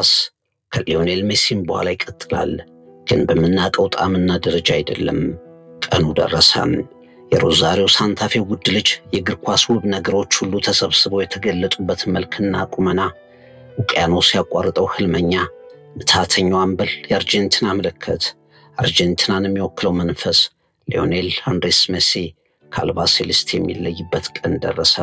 ኳስ ከሊዮኔል ሜሲም በኋላ ይቀጥላል፣ ግን በምናውቀው ጣዕምና ደረጃ አይደለም። ቀኑ ደረሰ። የሮዛሪዮ ሳንታፌ ውድ ልጅ የእግር ኳስ ውብ ነገሮች ሁሉ ተሰብስበው የተገለጡበት መልክና ቁመና፣ ውቅያኖስ ያቋርጠው ህልመኛ ምትሃተኛው አምበል፣ የአርጀንቲና ምልክት፣ አርጀንቲናን የሚወክለው መንፈስ ሊዮኔል አንድሬስ ሜሲ ከአልባ ሴሌስት የሚለይበት ቀን ደረሰ።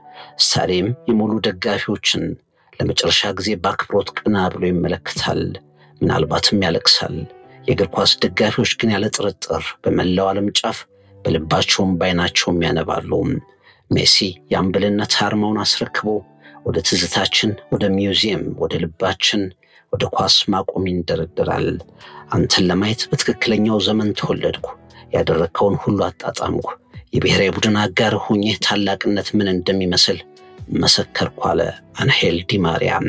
ስታዲየም የሙሉ ደጋፊዎችን ለመጨረሻ ጊዜ በአክብሮት ቀና ብሎ ይመለከታል፣ ምናልባትም ያለቅሳል። የእግር ኳስ ደጋፊዎች ግን ያለ ጥርጥር በመላው ዓለም ጫፍ በልባቸውም በዓይናቸውም ያነባሉ። ሜሲ የአምበልነት አርማውን አስረክቦ ወደ ትዝታችን፣ ወደ ሚውዚየም፣ ወደ ልባችን፣ ወደ ኳስ ማቆም ይንደረደራል። አንተን ለማየት በትክክለኛው ዘመን ተወለድኩ፣ ያደረግከውን ሁሉ አጣጣምኩ፣ የብሔራዊ ቡድን አጋር ሆኜ ታላቅነት ምን እንደሚመስል መሰከርኩ አለ አንሄል ዲማሪያም።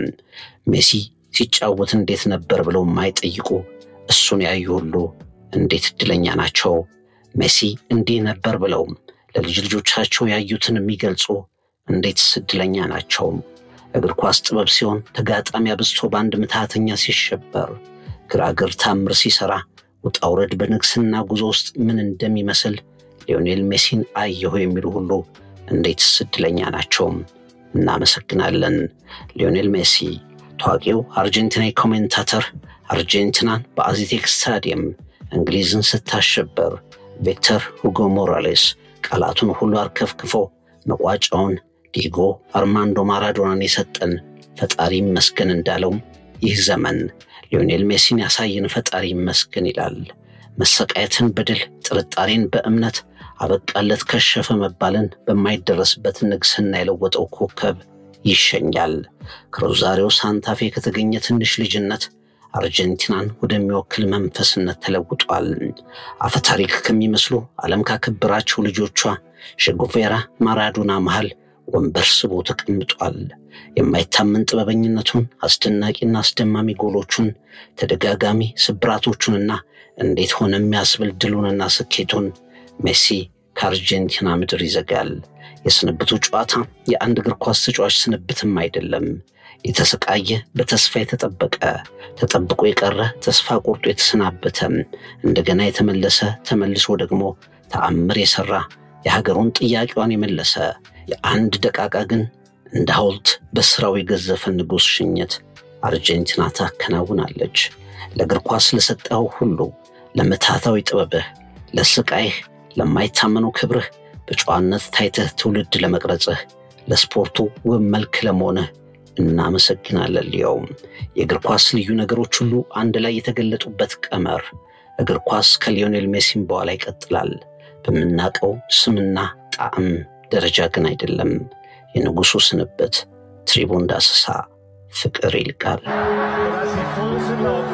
ሜሲ ሲጫወት እንዴት ነበር ብለው የማይጠይቁ እሱን ያዩ ሁሉ እንዴት እድለኛ ናቸው። ሜሲ እንዲህ ነበር ብለው ለልጅ ልጆቻቸው ያዩትን የሚገልጹ እንዴትስ እድለኛ ናቸው። እግር ኳስ ጥበብ ሲሆን ተጋጣሚ አብዝቶ በአንድ ምትሃተኛ ሲሸበር፣ ግራግር ታምር ሲሰራ፣ ውጣ ውረድ በንግስና ጉዞ ውስጥ ምን እንደሚመስል ሊዮኔል ሜሲን አየሁ የሚሉ ሁሉ እንዴትስ እድለኛ ናቸው። እናመሰግናለን። ሊዮኔል ሜሲ ታዋቂው አርጀንቲናዊ ኮሜንታተር አርጀንቲናን በአዚቴክ ስታዲየም እንግሊዝን ስታሸበር ቪክተር ሁጎ ሞራሌስ ቃላቱን ሁሉ አርከፍክፎ መቋጫውን ዲጎ አርማንዶ ማራዶናን የሰጠን ፈጣሪ ይመስገን እንዳለው ይህ ዘመን ሊዮኔል ሜሲን ያሳየን ፈጣሪ ይመስገን ይላል። መሰቃየትን በድል ጥርጣሬን በእምነት አበቃለት ከሸፈ መባልን በማይደረስበት ንግስና የለወጠው ኮከብ ይሸኛል። ከሮዛሪዮ ሳንታፌ ከተገኘ ትንሽ ልጅነት አርጀንቲናን ወደሚወክል መንፈስነት ተለውጧል። አፈታሪክ ከሚመስሉ ዓለም ካከበራቸው ልጆቿ ሼጉቬራ፣ ማራዶና መሃል ወንበር ስቦ ተቀምጧል። የማይታመን ጥበበኝነቱን፣ አስደናቂና አስደማሚ ጎሎቹን፣ ተደጋጋሚ ስብራቶቹንና እንዴት ሆነ የሚያስብል ድሉንና ስኬቱን ሜሲ ከአርጀንቲና ምድር ይዘጋል። የስንብቱ ጨዋታ የአንድ እግር ኳስ ተጫዋች ስንብትም አይደለም። የተሰቃየ በተስፋ የተጠበቀ ተጠብቆ የቀረ ተስፋ ቆርጦ የተሰናበተ እንደገና የተመለሰ ተመልሶ ደግሞ ተአምር የሰራ የሀገሩን ጥያቄዋን የመለሰ የአንድ ደቃቃ ግን እንደ ሐውልት በስራው የገዘፈ ንጉሥ ሽኝት አርጀንቲና ታከናውናለች። ለእግር ኳስ ለሰጠኸው ሁሉ ለምትሃታዊ ጥበብህ፣ ለስቃይህ፣ ለማይታመነው ክብርህ በጨዋነት ታይተህ ትውልድ ለመቅረጽህ ለስፖርቱ ውብ መልክ ለመሆንህ እናመሰግናለን። ሊያውም የእግር ኳስ ልዩ ነገሮች ሁሉ አንድ ላይ የተገለጡበት ቀመር እግር ኳስ ከሊዮኔል ሜሲም በኋላ ይቀጥላል። በምናውቀው ስምና ጣዕም ደረጃ ግን አይደለም። የንጉሡ ስንብት ትሪቡን ዳሰሳ ፍቅር ይልቃል።